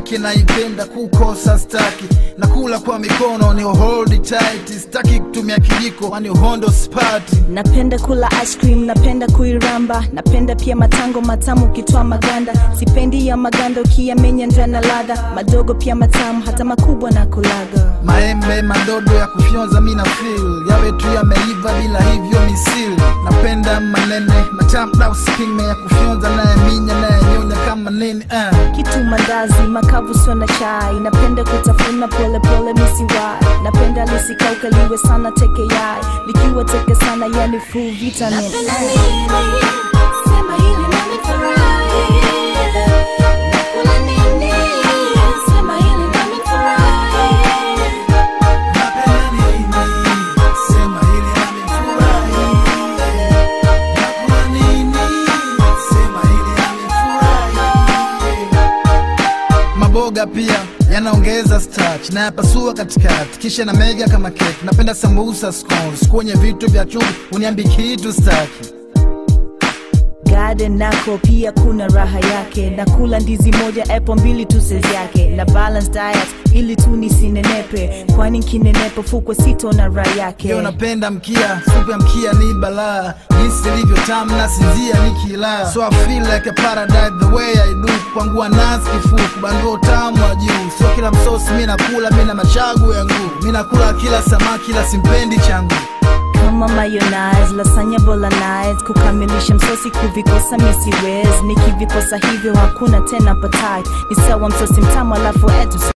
yake naipenda kukosa staki nakula kwa mikono ni hold tight staki kutumia kijiko kwani uhondo spati napenda kula ice cream napenda kuiramba napenda pia matango matamu ukitoa maganda sipendi ya maganda ukiyamenya ndana ladha madogo pia matamu hata makubwa na kulaga maembe madodo ya kufyonza mina feel yawe tu yameiva bila hivyo misili napenda manene matamu na usipime ya kufyonza naye minya naye nyonya kama nini uh. kitu mandazi makavu sio na chai napenda kutafuna polepole misiwai napenda lisikauka liwe sana teke yai likiwa teke sana yani full vitamin Napenda nini? Sema hili nami furahi. Nakula nini? Sema hili nami furahi. Napenda nini? Sema hili amefurahi. Nakula nini? Sema hili amefurahi. Maboga pia yanaongeza starch na yapasua katikati kisha na mega kama keki. Napenda sambusa scones kwenye vitu vya chumvi, uniambi kitu staki. garden nako pia kuna raha yake nakula ndizi moja apple mbili tu size yake na balance diet ili tu nisinenepe kwani nkinenepa fukwe sito na raha yake Yo napenda mkia, supu ya mkia ni balaa Jinsi ilivyo tamu na sinzia nikila So I feel like a paradise the way I do Kwangu nazi kifuku, bandua utamu wa juu Sio kila msosi mi nakula, mi na machagu yangu Mi nakula kila samaki la simpendi changu kama mayonnaise lasanya bolognese kukamilisha msosi kuvikosa misiwez nikivikosa hivyo hakuna tena patai ni sawa msosi mtamu alafu etu